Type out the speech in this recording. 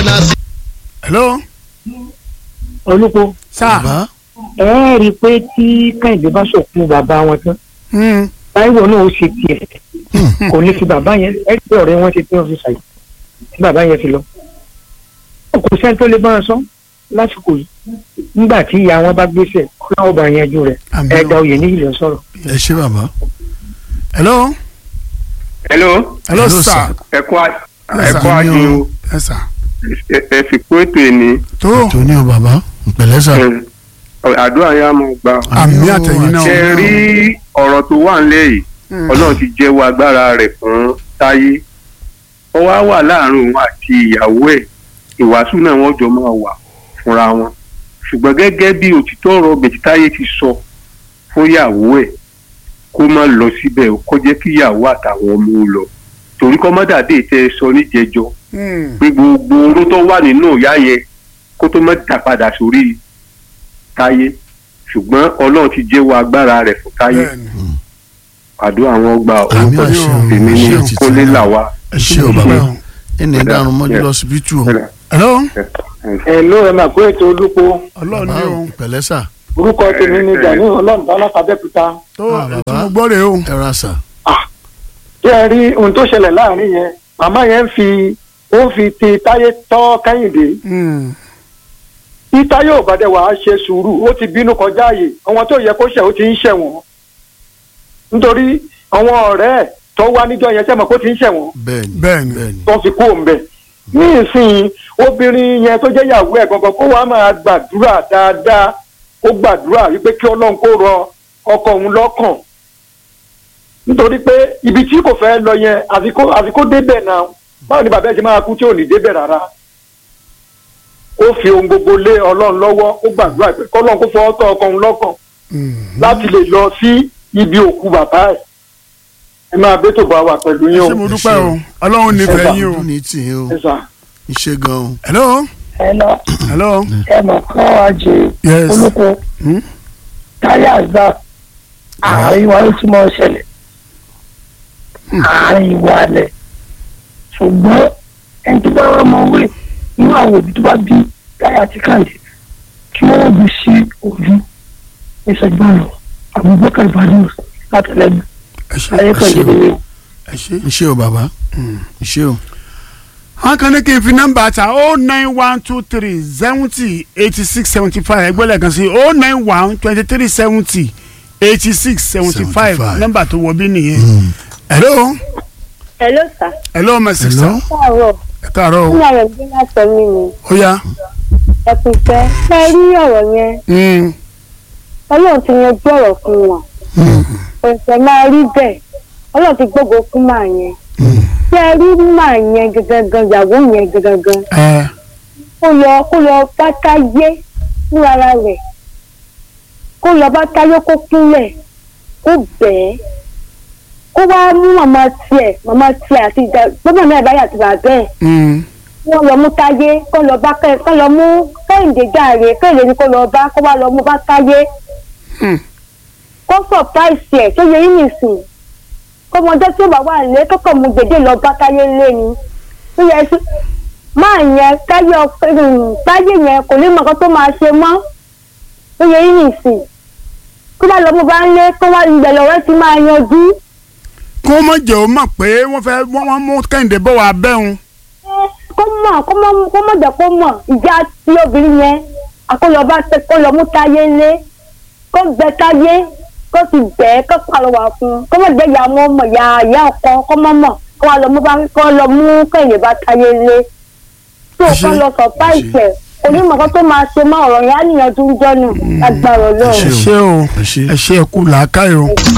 padà sí. hello olùkọ́ sá bàbá ẹ rí i pé tí kẹ́hìndé bá sọ̀kun bàbá wọn tán Hmm. táíwò náà ó ṣe tiẹ̀ kò ní fi bàbá yẹn ẹ pé ọ̀rẹ́ wọn ṣe tí wọ́n fi ṣàyè tí bàbá yẹn fi lọ. kò sẹ́ni tó lè bá wọn sọ lásìkò yìí nígbà tí ìyá wọn bá gbéṣẹ́ ọlọ́wọ́ bá yanjú rẹ̀ Àmín. ẹ̀dá oyè ní ìlú sọ̀rọ̀. ẹ ṣé bàbá. hello hello hello Hello, sir sir. ẹ kú à- Yes, ẹ sir. kú àjò yes sir ẹ- ẹ fi kó ètò ẹni tó tó ní o bàbá ìpẹ̀lẹ́ sà. àdúrà yà máa gbà. àmì àtẹ̀yìn náà ṣe rí ọ̀rọ̀ tó wà nílẹ̀ yìí Hmm. ọlọ́run ti jẹ́wọ́ agbára rẹ̀ fún táyé ó wá wà láàrin òun àti ìyàwó ẹ̀ ìwàásù náà wọ́n jọ máa wà fúnra wọn ṣùgbọ́n gẹ́gẹ́ bí òtítọ́ ọ̀rọ̀ bẹ̀tí táyé ti sọ fún ìyàwó ẹ̀ kó má lọ síbẹ̀ o, kó jẹ́ kí ìyàwó àtàwọn ọmọ ó lọ torí kọ́ mọ́dàdé tẹ́ ẹ sọ níjẹjọ Hmm. pé gbogbo oró tó wà nínú ìyá yẹn kó tó má dà padà sórí táyé ṣùgbọ́n ọlọ́run ti jẹ́wọ́ agbára rẹ̀ fún táyé bẹ́ẹ̀ni àdúrà wọn gba àmì orúkọ àṣẹ o tèmi ẹ ní ṣé òtítọ́ kólé làwà. ẹ ṣé o bàbá Bẹ́ẹ̀. ẹnì ìdánu mọ́jú lọ síbítù o. hello ẹ ló ẹ máa kó ètò olùkọ́ ọlọ́run bàbá ní o o ìpẹ̀lẹ́ sà. orúkọ tèmi ní gani ọlọ́run tó alákàbẹ́kúta tó Ah, ètò bàbá. mo gbọ́ rè o ẹ ra sà. tí ẹ rí ohun tó ṣẹlẹ̀ láàrin yẹn màmá yẹn ń fi ó ń fi ti táyé tọ́ kẹ́hìndé Hmm. tí táyé ò bá dẹ̀ wàá ṣe sùúrù ó ti bínú kọjá ààyè àwọn tó yẹ kó ṣẹ̀ ó ti ń ṣẹ̀ wọ́n nítorí àwọn ọ̀rẹ́ ẹ̀ tó wá níjọ́ yẹn sẹ́mọ̀ kó ti ń ṣẹ̀ wọ́n bẹ́ẹ̀ni Bẹ́ẹ̀ni. bẹ́ẹ̀ni. tó fi kú òǹbẹ̀ ní ìsìn obìnrin yẹn tó jẹ́ ìyàwó ẹ̀ gangan kó wàá máa gbàdúrà dáadáa ó gbàdúrà wípé kí ọlọ́run kó rọ ọkọ òun lọ́kàn nítorí pé ibi tí kò fẹ́ lọ yẹn àfi kó àfi kó débẹ̀ náà báwo ni bàbá ẹ̀ ṣe máa kú tí ò ní débẹ̀ rárá ó fi ohun gbogbo lé ọlọ́run lọ́wọ́ ó gbàdúrà pé kọ́lọ́run kó fọwọ́ tọ́ ọkọ òun lọ́kàn Hmm. láti lè lọ sí ibi òkú bàbá ẹ̀ ẹ máa bẹ́ tó bá wà pẹ̀lú yín o ṣé mo dúpẹ́ o ọlọ́run nífẹ̀ẹ́ yín o ọdún ní tì í o ẹ sà. iṣẹ́ gan o. hello ẹnà hello ẹnà kan wá jẹ yes olùkọ Hmm? táyà gbà àárín wa ló ti mọ ṣẹlẹ̀ àárín wa lẹ ṣùgbọ́n ẹni tó bá wà mọ wẹ nínú àwọn òbí tó bá bí táyà ti kàǹdé kí wọ́n bí sí ojú ìṣẹ́gbọ́n lọ Abubakar Badmus látẹlẹgbẹ ẹ ṣé ayé pẹ̀lú ìdílé. ẹ ṣé. iṣẹ́ o bàbá iṣẹ́ o. wọn kàn ní kí n fi nọ́mbà ta o nine one two three seventy eighty six seventy five ẹgbẹ́ lẹ́ẹ̀kan sí o nine one twenty three seventy eighty six seventy five 75. nọ́mbà tó wọ bí nìyẹn. hello Hello sir. hello my sister Hello. káàárọ̀ ẹ káàárọ̀ ní o ọ̀rọ̀ bí látọ̀ mí ni ó yá. ẹ kò fẹ́ ṣe rí ọ̀rọ̀ yẹn Hmm. ọlọ́run ti yanjú ọ̀rọ̀ fún wọn òṣìṣẹ́ máa rí bẹ́ẹ̀ ọlọ́run ti gbógo fún màá yẹn ṣe rí màá yẹn gangan ìyàwó yẹn gangan ẹ kó lọ kó lọ bá táyé fún ara rẹ̀ kó lọ bá táyé kó kúnlẹ̀ kó bẹ́ẹ̀ kó wá mú màmá tiẹ̀ màmá tiẹ̀ àti ìjà gbọ́dọ̀ náà báyà àti bàbá ẹ̀ Hmm. wọ́n lọ mú táyé kó lọ bá kẹ́ kó lọ mú kẹ́hìndé járe kẹ́hìndé ni kó lọ bá kó wá lọ mú bá táyé Hmm. kó sọpráìsì ẹ̀ tó yẹ yín nìsín kó mọjọ́ tí ó bá wà lé kókò mú gbèdé lọ bá táyé lé ni tó yẹ sí máa yẹn táyé ọpẹ táyé yẹn kò ní mọ nǹkan tó máa ṣe mọ́ tó yẹ yín nìsín kó bá lọ mú bá ń lé kó wá ìgbẹ́ lọ́rẹ́ ti máa yanjú kó mọ̀ jẹ́ o mọ̀ pé wọ́n fẹ́ wọ́n wọ́n mú kẹ́hìndé bọ̀ wá bẹ́hùn. kó mọ̀ kó mọ̀ kó mọ̀ jẹ́ kó mọ̀ ìjà tí obìnrin yẹn àkólọ́ba kó lọ mú táyé lé kó gbẹ táyé kó sì bẹ́ẹ̀ kó pàrọwà fún un kó mọ̀ jẹ́ ìyá ọmọ ọmọ ìyá ìyá ọkọ kó mọ̀ mọ̀ kó wá lọ mú bá kó lọ mú kẹ́yìn bá táyé lé tó Ẹ ṣé, kó lọ sọ páìsẹ̀ onímọ̀ kan tó máa ṣe mọ́ ọ̀rọ̀ yẹn á níyànjú ń jọ́nù agbára ẹ ọlọ́run. ṣé o ẹ ṣé. ẹ ṣé ẹ kú làákàyè o.